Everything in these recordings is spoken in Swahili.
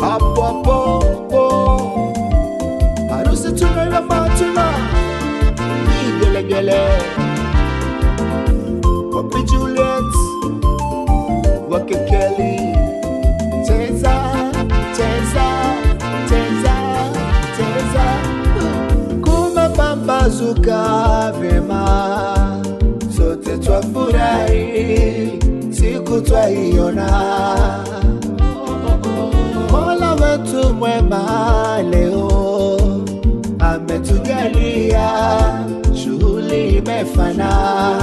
hapo hapo hapo. harusi tunaiva matuna vigelegele wapi Juliet wake Kelly cheza cheza cheza cheza kumepambazuka vyema sote twafurahi siku twaiona Mola wetu mwema leo ametujalia shughuli imefana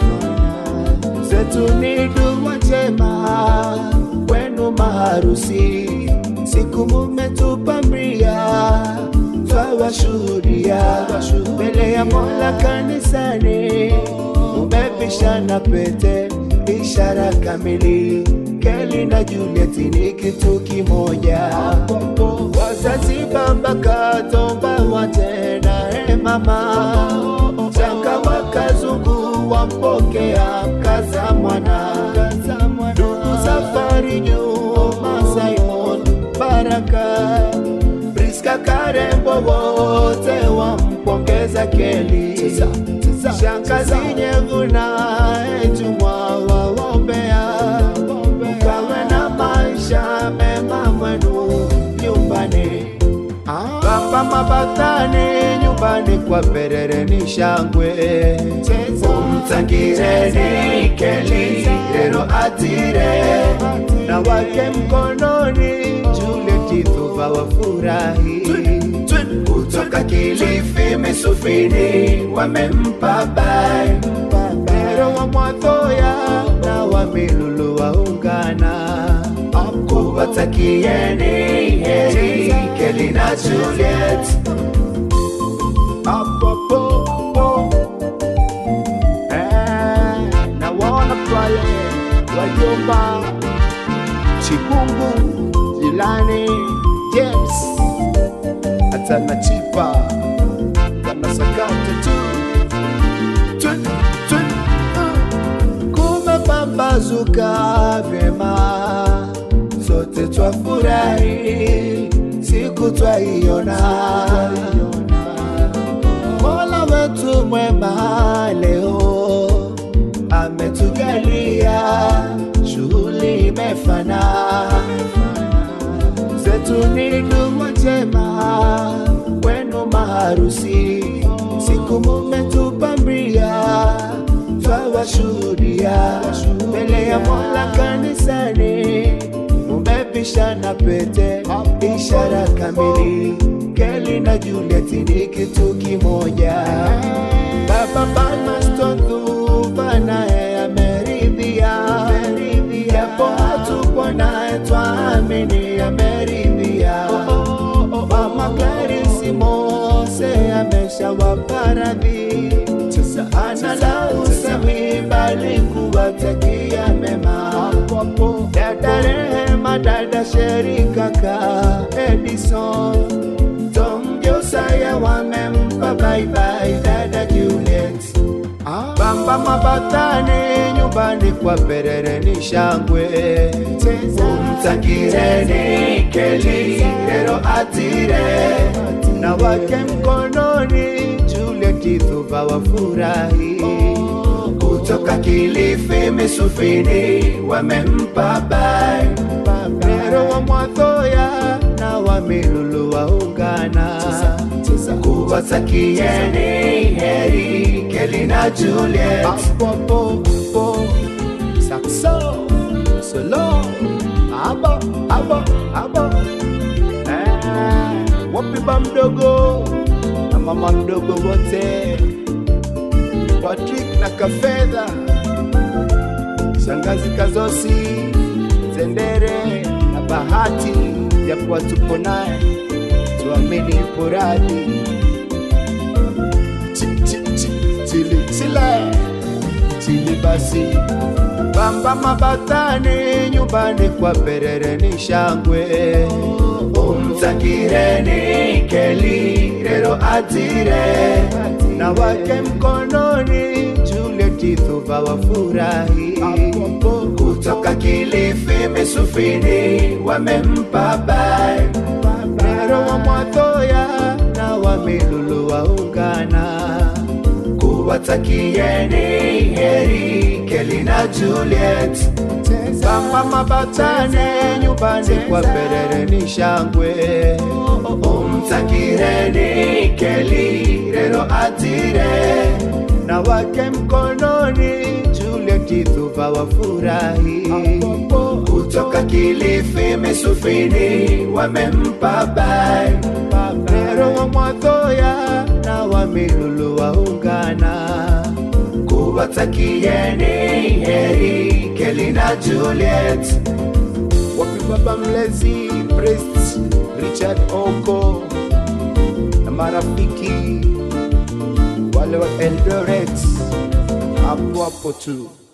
zetu ni dua njema kwenu maharusi siku mumetupambia twawashuhudia mbele ya Mola kanisani mumepishana pete ishara kamili Keli na Juliet ni kitu kimoja wazazi baba katomba watena e mama changa wakazungu wampokea mkaza mwana ndugu safari nyuma Simon Baraka Priska Karembo wote wampongeza Keli shangazi Nyeguna Ejumwa waombea ukawe na maisha mema mwenu nyumbani Baba mabatani nyumbani kwa perere ni shangwe umtangireni Keli lero atire na wake mkononi Juliet Thuba wafurahi kutoka Kilifi Misufini wamempa bai Pero wa Mwathoya na wa Milulu waungana kuwatakieni heri Keli na Juliet Apo, apo, apo. Eh, na waona pale wajomba Chikungu Jilani James hata na Chipa wanasakata tu tu tu uh. kumepambazuka vyema sote twafurahi siku twaiona Mola wetu mwema leo ametujalia shughuli imefana zetu ni dua njema kwenu maharusi siku mumetupambia twawashuhudia mbele ya Mola kanisani mumepishana pete ishara kamili Keli na Juliet ni kitu kimoja Baba Palmerston Thuba naye ameridhia japo hatupo naye twaamini ameridhia Mama Clarisi Mose ameshawapa radhi ana la usemi bali kuwatakia mema dada Rehema dada Sheri kaka Edison Tom Josaya wamempa bye bye dada Juliet Bamba mabatani nyumbani kwa perere ni shangwe umtangireni Keli lero atire na wake mkononi Juliet Thuba wafurahi kutoka Kilifi Misufini wamempa bai Pero wa Mwathoya na wa Milulu waungana kuwatakieni heri Keli na Juliet Apo, Sakso Solo Abo Abo Abo eh, Wapi ba mdogo na mama mdogo wote Patrick na Kafedha Shangazi Kazosi Zendere na Bahati japo hatupo naye tuamini ipo radhi Chi- chi- chi- chili chile chili basi bamba mabatani nyumbani kwa perere ni shangwe umtakireni Keli lero atire na wake mkononi Juliet Thuba wafurahi kutoka Kilifi Misufini wamempa bai Nero wa Mwathoya na wa Milulu waungana kuwatakieni heri Kelly na Juliet Bamba Mabatane nyumbani kwa Perere ni shangwe umtakireni Kelly rero atire na wake mkononi Juliet Thuva wafurahi kutoka Kilifi Misufini wamempa bai Nero wa Mwathoya na wa Milulu waungana kuwatakieni heri Kelly na Juliet wapi baba mlezi Priest Richard Oko na marafiki wale wa Eldoret hapo hapo tu